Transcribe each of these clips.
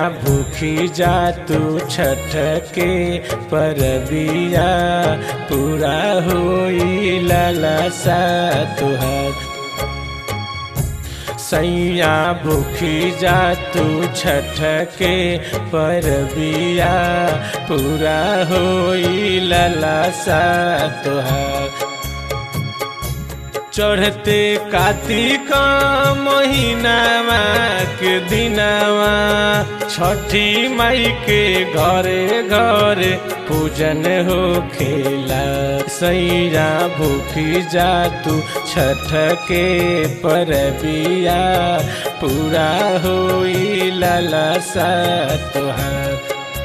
भूखी जा तू छठ के परबिया पूरा होई लालसा तुहार सैया भूखी जा तू छठ के परबिया पूरा होई लालसा तुहार चढ़ते कार्तिक महीनावा के दिनावा छठी माई के घरे घरे पूजन हो खेला सैया भूखी जा तू छठ के परबिया पूरा होई लालसा तुहार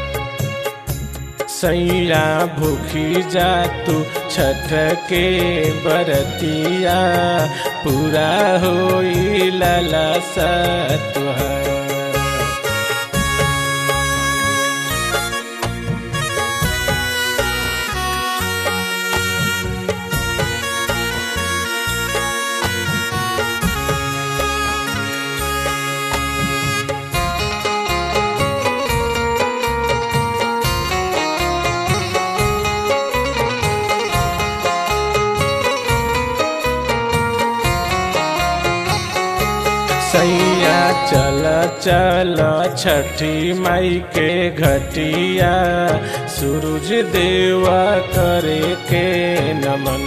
सैया भूखी जा तू छठ के बरतिया पूरा होई लालसा तुहार सैया चल चल छठी माई के घटिया सूरज देवा करे के नमन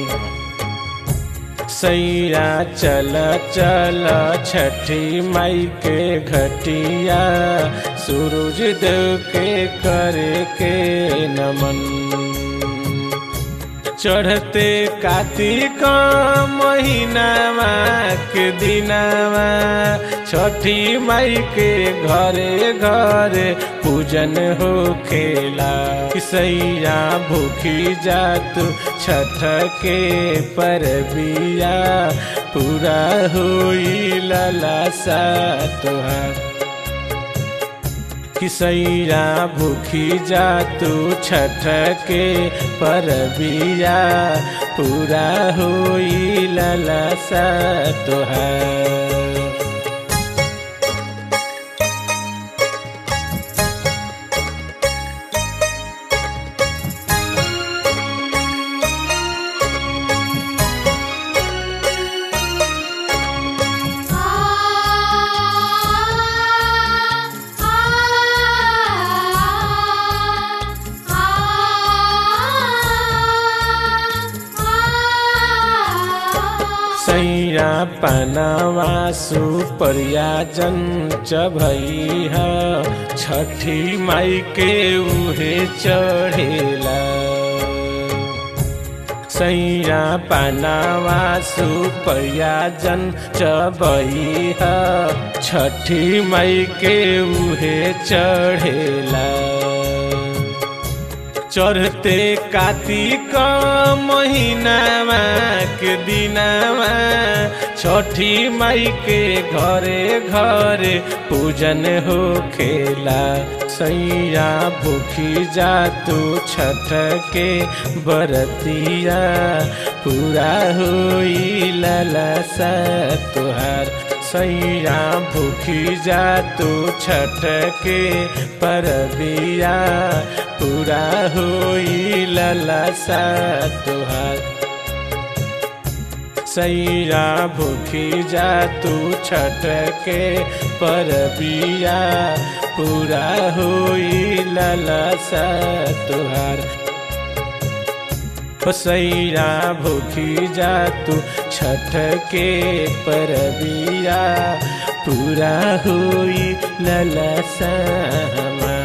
सैया चल चल छठी माई के घटिया सूरज देव के करे के नमन चढ़ते कार्तिक महीनावा के दिनावा छठी माई के घरे घरे पूजन हो खेला सैया भूखी जा तू छठ के परबिया पूरा होई लालसा तुहार किसैया भूखी जा तू छठ के परबिया पूरा होई लालसा तुहार सैया पनावा सुपरिया जन चभैया छठी माई के उहे चढ़ेला सैया पनावा सुपरिया जन चबैया छठी माई के उहे चढ़ेला चढ़ते कार्तिक महीनावा के दिनावा छठी माई के घरे घरे पूजन हो खेला सैया भूखी जा तू छठ के बरतिया पूरा होई लालसा तुहार सैया भूखी जा तू छठ के परबिया पूरा होई लालसा तुहार सैया भूखी जा तू छठ के परबिया पूरा होई लालसा तुहार सैया भूखी जा तू छठ के परबिया पूरा हुई ललसा हमार